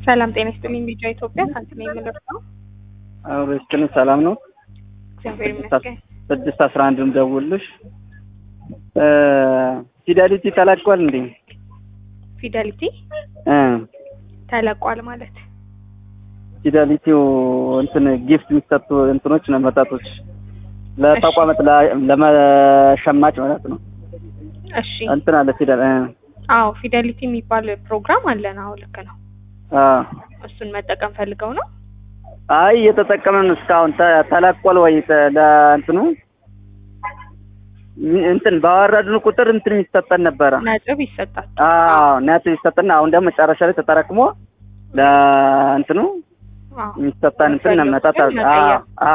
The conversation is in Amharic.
ሰላም ጤና ይስጥልኝ። ቢጫ ኢትዮጵያ ሳንቲም የምልር ነው። አብረችን ሰላም ነው። እግዚአብሔር ይመስገን። ስድስት አስራ አንድም ደውልሽ ፊደሊቲ ተለቋል እንዴ? ፊደሊቲ እ ተለቋል ማለት ፊደሊቲው እንትን ጊፍት የሚሰጡ እንትኖች ነው መጠጦች ለተቋማት ለ- ለመሸማች ማለት ነው። እሺ። እንትን አለ ፊደል እ አዎ ፊደሊቲ የሚባል ፕሮግራም አለን። አዎ ልክ ነው። አ እሱን መጠቀም ፈልገው ነው። አይ እየተጠቀምን እስካሁን ተ- ተለቋል ወይ ተ- ለእንትኑ ሚ- እንትን ባወረድን ቁጥር እንትን የሚሰጠን ነበረ። ነጥብ ይሰጣል። አዎ ነጥብ ይሰጠን። አሁን ደግሞ መጨረሻ ላይ ተጠራቅሞ ለእንትኑ አዎ የሚሰጠን እንትን መጠጥ መቀየር